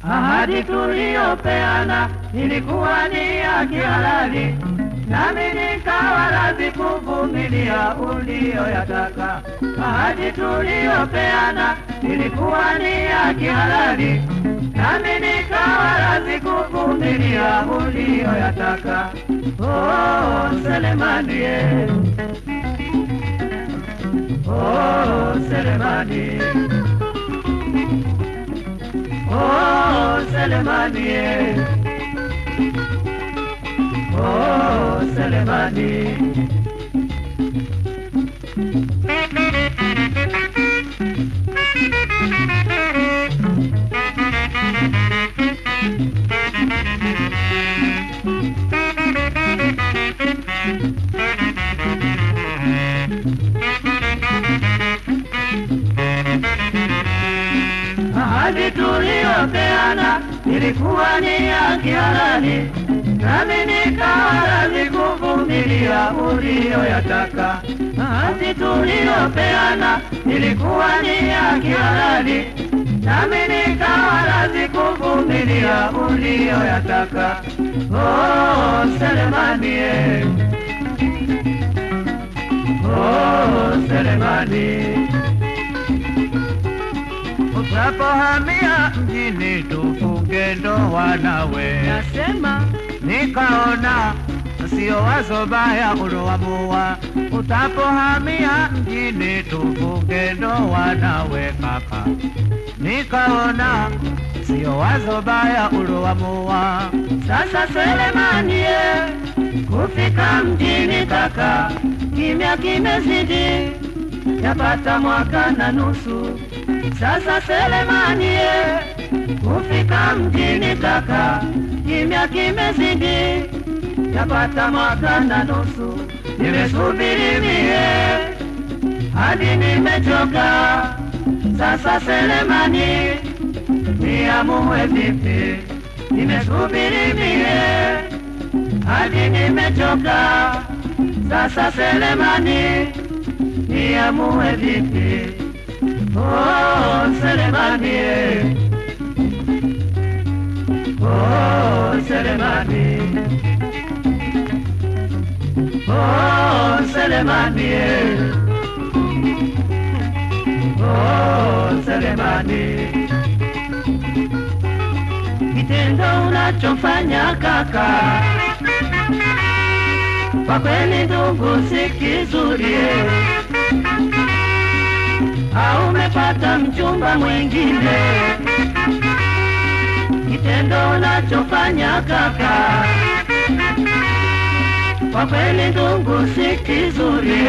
Ahadi tuliyopeana ilikuwa ni ya kihalali, nami nikawa radhi kuvumilia uliyoyataka. Ahadi tuliyopeana ilikuwa ni ya kihalali, nami nikawa radhi kuvumilia uliyoyataka. Oh, Selemani, eh. oh, Selemani. Oh, Selemani, eh. oh, Selemani. Ahadi tuliyopeana ilikuwa ni ya kihalali, nami nikawa radhi kuvumilia uliyoyataka. Ahadi tuliyopeana ilikuwa ni ya kihalali, nami nikawa radhi kuvumilia uliyoyataka. Oh, Selemani, eh. oh, Selemani. Utapohamia mjini tufunge ndoa nawe, Nasema nikaona sio wazo baya uloamua. Utapohamia mjini tufunge ndoa nawe kaka, nikaona sio wazo baya uloamua. Sasa Selemani, ye, kufika mjini kaka, kimya kimezidi, yapata mwaka na nusu. Sasa Selemani, ye, kufika mjini kaka, kimya kimezidi, yapata mwaka na nusu. Nimesubiri mie hadi nimechoka. Sasa Selemani, niamue vipi? Nimesubiri mie hadi nimechoka. Sasa Selemani, niamue vipi? Oh, Selemani, eh. oh, Selemani, oh, Selemani, eh. oh, Selemani. Kitendo unachofanya kaka, kwa kweli ndugu, si kizuri eh. au umepata mchumba mwingine. Kitendo unachofanya kaka, kwa kweli ndugu, si kizuri.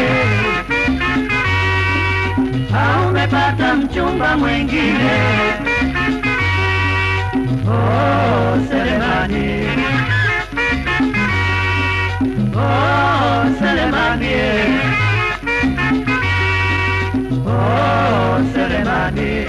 Au umepata mchumba mwingine. Oh, Selemani, oh, Selemani, oh, Selemani.